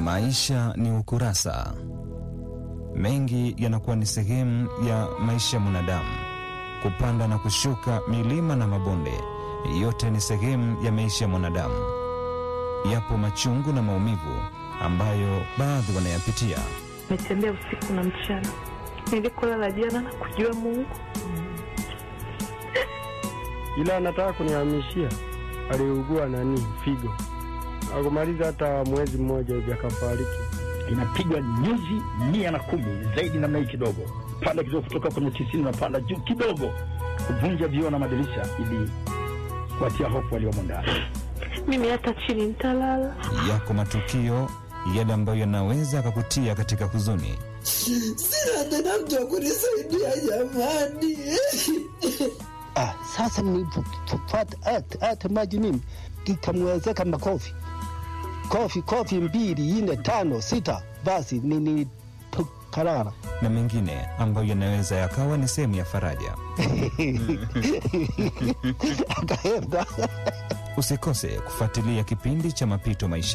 Maisha ni ukurasa. Mengi yanakuwa ni sehemu ya maisha ya mwanadamu, kupanda na kushuka, milima na mabonde, yote ni sehemu ya maisha ya mwanadamu. Yapo machungu na maumivu ambayo baadhi wanayapitia. Nimetembea usiku na mchana, nilikolala jana na kujua Mungu, ila anataka kunihamishia. Aliugua nani figo, akumaliza hata mwezi mmoja hivi akafariki. inapigwa nyuzi mia na kumi zaidi namna hii kidogo, panda kidogo, kutoka kwenye tisini unapanda juu kidogo, kuvunja vioo na madirisha ili kuatia hofu waliomo ndani. mimi hata chini nitalala. Yako matukio yale ambayo yanaweza akakutia katika huzuni. Sina tena mtu wa kunisaidia jamani. Ah, sasa nilipopata hata hata maji mimi ikamwezeka makofi kofi kofi mbili nne tano sita, basi nilikarara na mengine ambayo yanaweza yakawa ni sehemu ya faraja. akaenda Usikose kufuatilia kipindi cha Mapito Maisha